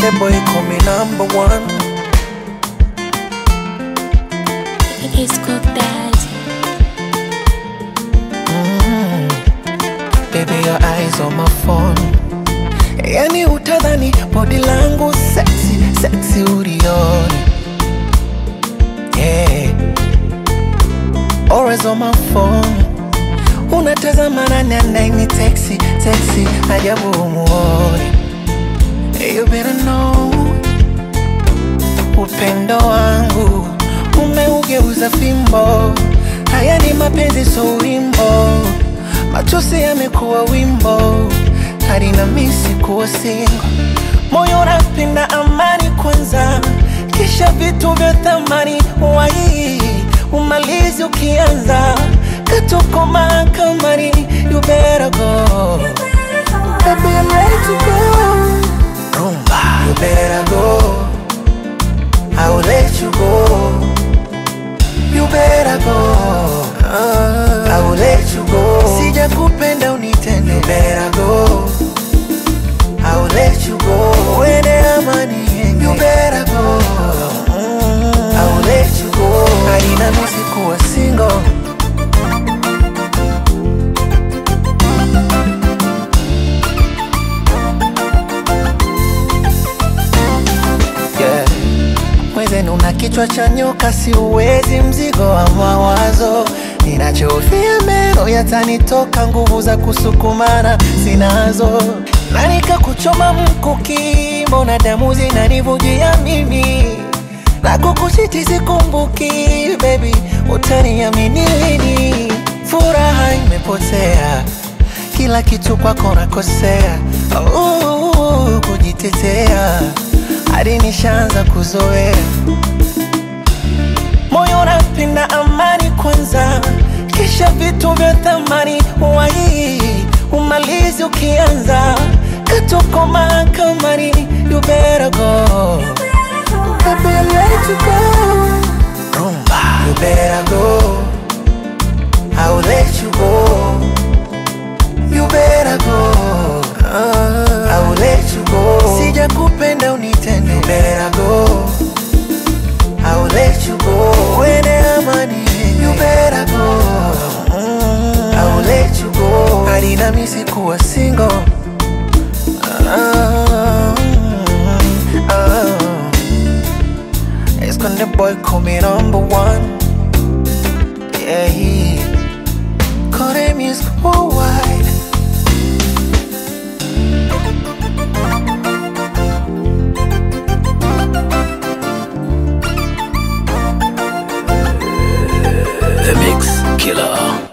Esconde boy call me number one It's cooked daddy. Baby your eyes on my phone Yani utadhani body langu sexy, sexy ulioni Yeah Always on my phone Unatazama nani anaini texi, texi Ajabu umuoni You better know Upendo wangu umeugeuza fimbo, haya ni mapenzi so wimbo, machozi yamekuwa wimbo, hadi na misi kuwa singo. Moyo unapenda amani kwanza, kisha vitu vya thamani wai umalizi ukianza katuko mahakamani, you better go Baby, I'm ready to go. Rumba, you better go. I will let you go. You better go. I will let you go. Sija kupenda unitende. You better go. I will let you go. Uende amani yenge. You better go. I will let you go. Haina misi kuwa single. Yeah. Mwenzenu una kichwa cha nyoka, si uwezi mzigo wa mawazo. Ninachofia meno yatanitoka, nguvu za kusukumana sinazo, na nikakuchoma mkuki, mbona damu zinanivujia mimi na kukuchiti sikumbuki, baby, utaniamini lini? Furaha imepotea, kila kitu kwako nakosea, uh, kujitetea hadi nishaanza kuzoea moyo unapenda amani kwanza, kisha vitu vya thamani wai umalizi ukianza katuko mahakamani, you better go. Baby, I'm ready to go. Rumba, you better go. I will let you go. You better go. I will let you go. Sija kupenda unitende. You better go. I will let you go. Uende amani. You better go. I will let you go. Hadi na misi kuwa single. Ah, ah. Esconde boy call me number one. Yeah, he call them music worldwide. The Mix Killer.